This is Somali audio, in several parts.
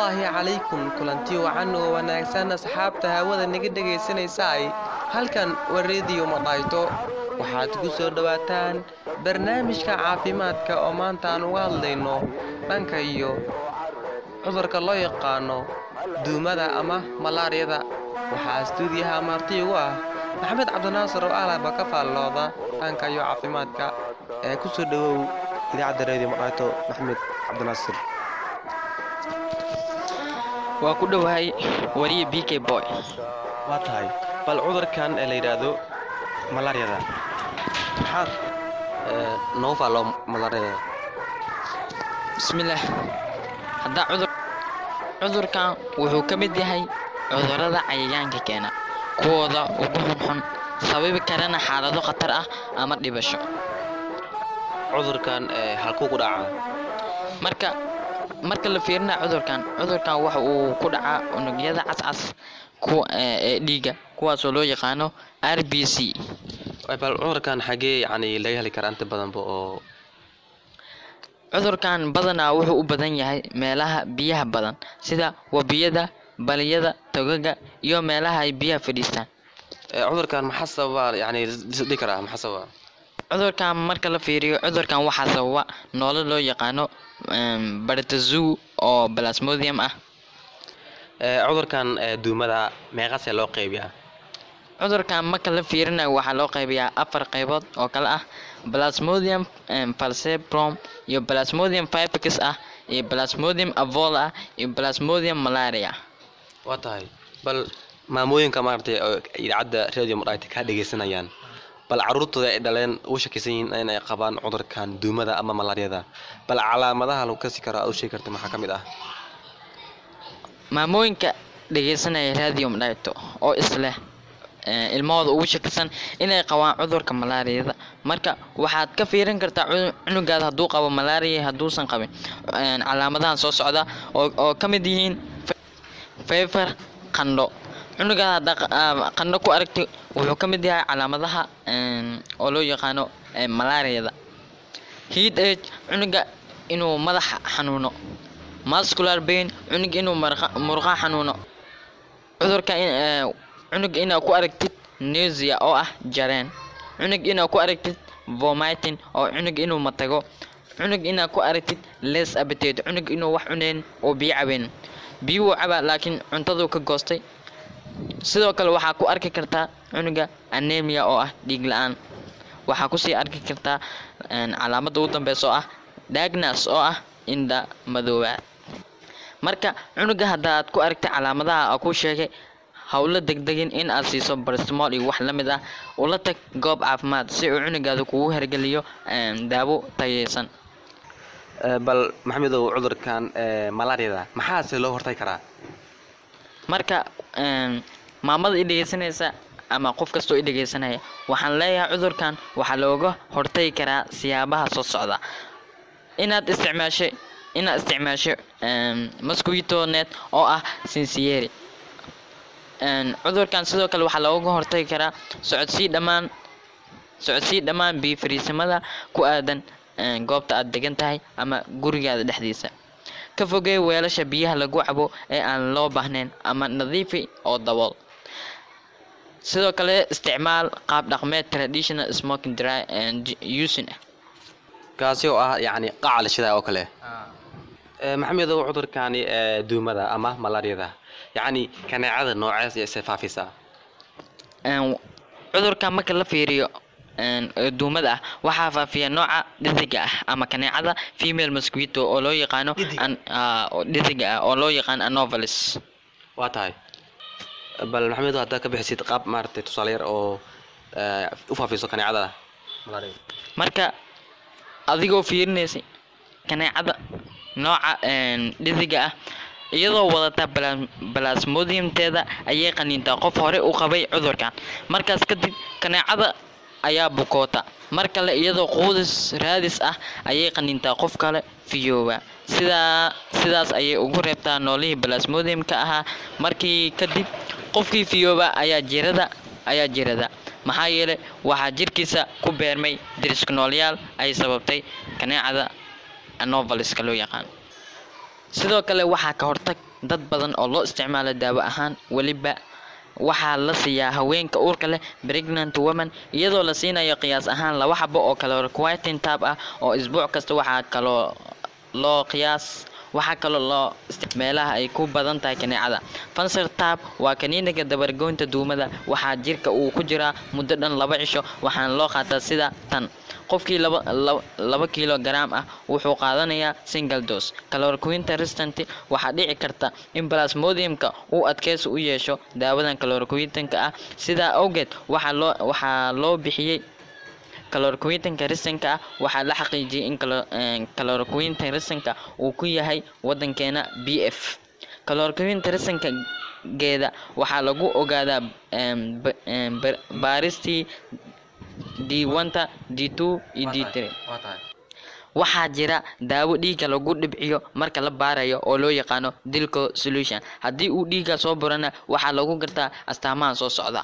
salaamullaahi calaykum kulanti wacan oo wanaagsan asxaabta hawada naga dhegaysanaysaay halkan waa rediyo madhayto waxaad ku soo dhowaataan barnaamijka caafimaadka oo maanta aan uga hadlayno dhanka iyo cudurka loo yaqaano duumada ama malaariyada waxaa stuudiyaha marti ugu ah maxamed cabdinaasir oo alaba ka faallooda dhanka iyo caafimaadka ee ku soo dhowow idaacadda rediyo madhayto maxamed cabdinaasir waa ku dhowahay wariye b k boy waa tahay bal cudurkan ee la yidhaahdo malaariyada maxaad noogu faalloo malaariyada bismillaah haddaa cudur cudurkan wuxuu ka mid yahay cudurrada cayayaanka keena kuwooda ugu xunxun sababi karana xaalado khatar ah ama dhibasho cudurkan halkuu ku dhacaa marka marka la fiirina cudurkan cudurkan waxa uu ku dhacaa unugyada cascas ee dhiigga kuwaasoo loo yaqaano r b c bal cudurkan xagee yani laga heli karaa inta badanba oo cudurkan badanaa wuxuu u badan yahay meelaha biyaha badan sida webiyada baliyada togaga iyo meelaha ay biyaha fadhiistaan cudurkan maxaa sababa yani dhihi karaa maxaa sababa cudurkan marka la fiiriyo cudurkan waxaa sababa noolo loo yaqaano bartazoo oo plasmodium ah cudurkan duumada meeqasee loo qeybiyaa cudurkan marka la fiirinayo waxaa loo qeybiyaa afar qeybood oo kale ah plasmodium falciparum iyo plasmodium fibix ah iyo plasmodium avola ah iyo plasmodium malaria waa tahay bal maamooyinka maaragtay oo idaacadda radio madhayta kaa dhegaysanayaan bal caruurtooda ay dhaleen ugu shakisan yihiin inay qabaan cudurkan duumada ama malaariyada bal calaamadaha lagu kasi karo aad u sheegi karta maxaa ka mid ah maamooyinka dhegaysanaya radio madhayto oo isleh ilmahooda ugu shakisan inay qabaan cudurka malaariyada marka waxaad ka fiirin kartaa cunugaada hadduu qabo malaariya hadduusan qabin calaamadahan soo socda oo ka mid yihiin fever qandho cunugaada haddaa qandho ku aragti wuxuu ka mid yahay calaamadaha oo loo yaqaano malaariyada heat age cunuga inuu madaxa xanuuno muscular pain cunug inuu murqa xanuuno cudurka cunug inaad ku aragtid nesia oo ah jareen cunug inaad ku aragtid vomiting oo cunug inuu matago cunug inaad ku aragtid les appetite cunug inuu wax cuneyn oo biyo cabeyn biyo wuu cabaa laakiin cuntaduu ka goostay sidoo kale waxaa ku arki kartaa cunuga anemia oo ah dhiig la-aan waxaa kusii arki kartaa calaamadda ugu dambeysa oo ah diagnas oo ah indha madoobaad marka cunuga haddaad ku aragtay calaamadaha aa ku sheegay howlo degdegin in aad siiso barstimool iyo wax la mid ah ula tag goob caafimaad si uu cunugaada kugu hergeliyo daawo tayeysan bal maxamedow cudurkan malaariyada maxaase loo hortagi karaa marka maamada i dhegeysanaysa ama qof kastoo i dhegeysanaya waxaan leeyahay cudurkan waxaa looga hortagi karaa siyaabaha soo socda inaad isticmaashay inaad isticmaasho mosquito net oo ah sinceri cudurkan sidoo kale waxaa looga hortagi karaa socodsii dhammaan socodsii dhammaan biyo fariisimada ku aadan goobta aad degan tahay ama gurigaada dhexdiisa ka fogee weelasha biyaha lagu cabo ee aan loo baahnayn ama nadiifi oo dabool sidoo kale isticmaal qaab dhaqmeed traditional smoking dry using ah kaasi oo ah yacni qaca la shidaa oo kale maxamedow cudurkani duumada ama malaariyada yacni kaneecada noocees ise faafisaa cudurkan marka la fiiriyo duumada ah waxaa faafiya nooca dhediga ah ama kaneecada female mosquito oo loo yaqaano dhediga ah oo loo yaqaano anovalis waa tahay bal maxamedow haddaad ka bixisid qaab maaragtay tusaale yar oo u faafiso kaneecada malaariyada marka adigoo fiirinaysa kaneecada nooca dhediga ah iyadoo wadata balasmodiumteeda ayay qaniintaa qof hore u qabay cudurkan markaas kadib kaneecada ayaa bukoota mar kale iyadoo quudis raadis ah ayay qaniintaa qof kale fiyooba sidaa sidaas ayay ugu reebtaa noolihii balasmodiumka ahaa markii kadib qofkii fiyooba ayaa jirada ayaa jirada maxaa yeelay waxaa jirkiisa ku beermay dirisknoolyaal ay sababtay kaneecada anovaliska loo yaqaan sidoo kale waxaa ka hortag dad badan oo loo isticmaalo daawo ahaan weliba waxaa la siiyaa haweenka uurka leh pregnant woman iyadoo la siinayo qiyaas ahaan laba xabo oo caloriquieting tab ah oo isbuuc kasta waxaa kaloo loo qiyaas waxaa kaloo loo meelaha ay ku badan tahay kaneecada fanser tab waa kaniiniga dabargoynta duumada waxaa jirka uu ku jiraa muddo dhan laba cisho waxaana loo qaataa sida tan qofkii laba laba- laba kilogram ah wuxuu qaadanayaa single dose caloriquinta restant waxaa dhici karta in plasmodiumka uu adkeysi u yeesho daawadan caloriquintanka ah sidaa awgeed waxaa loo waxaa loo bixiyey caloriquintanka risanka ah waxaa la xaqiijiyey in caloriquintan risanka uu ku yahay wadankeena b f caloriquinta risanka geeda waxaa lagu ogaadaa em, ba- em, bar- baaristii d wanta d two iyo d three waa tahay waxaa jira daawo dhiigga lagu dhibciyo marka la baarayo oo loo yaqaano dilco solution haddii uu dhiigga soo burana waxaa lagu gartaa astaamaha soo socda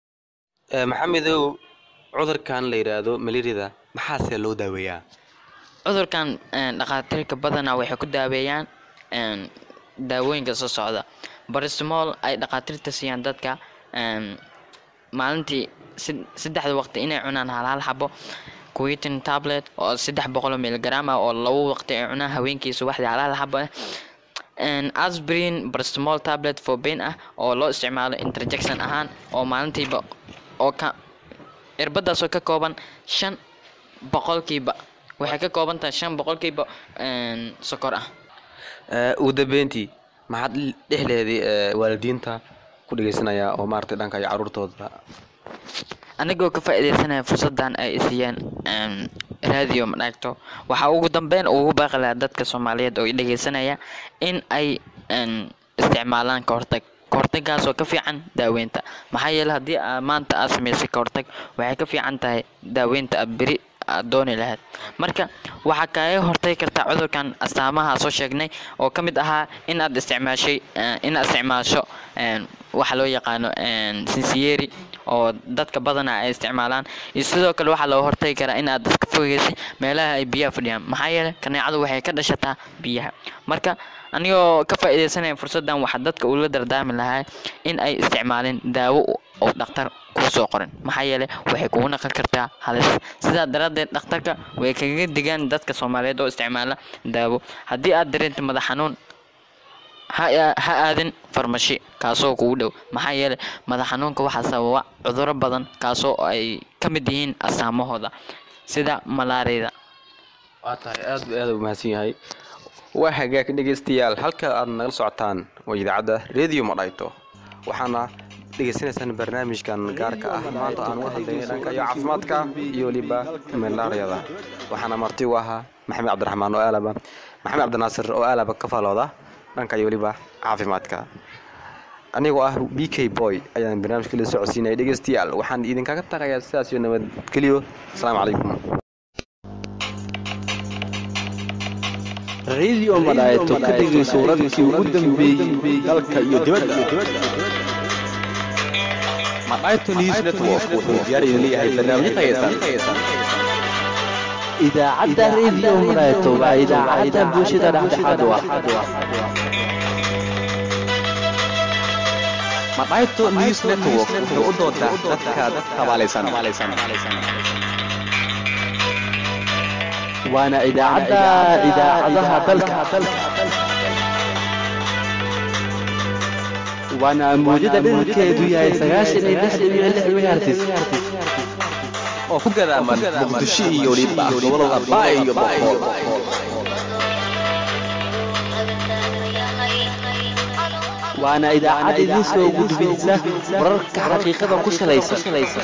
Eh, maxamedow cudurkan la yidhaahdo malaariyada maxaase loo daaweeyaa cudurkan een, dhakhaatiirka badanaa waxay ku daaweeyaan een, daawooyinka soo socda barismol ay dhakhaatiirta siiyaan dadka een, maalintii sid- saddexda waqti inay cunaan hal hal xabo quitin tablet oo saddex boqol oo miligram ah oo labo waqti ay cunaan habeenkii subaxdii hal hal xabo ah Een, aspirin paracetamol tablet for pain ah oo loo isticmaalo interjection ahaan oo maalintiiba oo ka irbadaas oo ka kooban shan boqolkiiba waxay ka kooban tahay shan boqolkiiba een, sokor ah Eh, ugu dambeyntii maxaad dhexleedii waalidiinta ku dhegeysanaya oo maaragtay dhanka iyo caruurtooda anigoo ka faa'iideysanaya fursadan ay isiiyeen een, radio madhagto waxaa ugu dambeyn ugu baaqi lahaa dadka soomaaliyeed oo i dhegeysanaya in ay een, isticmaalaan kahortag kahortagaas oo ka fiican daaweynta maxaa yeele haddii aa maanta aad samaysay kahortag waxay ka fiican tahay daaweynta aad beri aad dooni lahayd marka waxaa kaaga hortagi kartaa cudurkan astaamaha soo sheegnay oo ka mid ahaa in aad isticmaashay eh, in aad isticmaasho een, waxa loo yaqaano een, sinsiyeri oo dadka badana ay isticmaalaan iyo sidoo kale waxaa looga hortagi karaa in aad iska fogeysay meelaha ay biyaha fadhiyaan maxaa yeelay kaneecadu waxay ka dhashataa biyaha marka anigoo ka faa'iideysanaya fursadan waxaa dadka ula dardaarmi lahaa in ay isticmaalin daawo u- oo dhakhtar kuu soo qorin maxaa yeelay waxay kugu naqon kartaa halis sidaa daraaddeed dhakhtarka way kaga digaan dadka soomaaliyeed oo isticmaala daawo haddii aad dareento madax xanuun ha aa- ha aadin farmashi kaasoo kugu dhow maxaa yeelay madax xanuunka waxaa sababa cuduro badan kaasoo ay ka mid yihiin astaamahooda sida malaariyada waa tahay aad bu aad u mahadsan yahay waa hagaag dhegeystayaal halka aad nagala socotaan waa idaacadda radio madhayto waxaana dhegeysanaysaan barnaamijkan gaarka ah maanta aan uga hadlaynay dhanka iyo caafimaadka iyo weliba malaariyada waxaana marti u ahaa maxamed cabdiraxmaan oo aalaba maxamed cabdinaasir oo aalaba ka faalooda dhanka iyo weliba caafimaadka anigoo ah b k boy ayaan barnaamijka la socodsiinaya dhegeystayaal waxaan idinkaga tagayaa sidaas iyo nabadgelyo asalaamu calaykum radio madhayto ka dhegayso wararkii ugu dambeeyey dalka iyo dibadda madhayto news network wuxuu diyaar idin leeyahay barnaamijyo tayeysan idaacadda radio madhayto waa idaacadda bulshada dhexdhexaad u ah madhayto news network wuxuu u doodaa dadka tabaalaysan waana idaacadda idaacadaha dalka waana mawjada dhererkeedu yahay sagaashan iyo lix dhibic lix megahertz oo ku gadaaman muqdisho iyo weliba gobolada baay iyo boqol waana idaacad idin soo gudbisa wararka xaqiiqada ku salaysan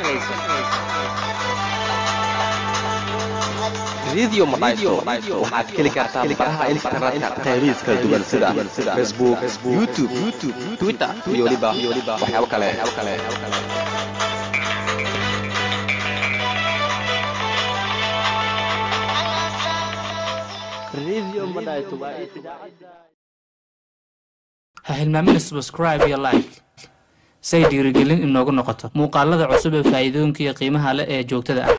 radio madhayto waxaad heli kartaa baraha internetka qaybihiis kala duwan sida facebook youtube twitter iyo weliba waxyaabo kale ha hilmaamina subscribe iyo like say dhiirigelin inoogu noqoto muuqaalada cusub ee faa'iidooyinka iyo qiimaha leh ee joogtada ah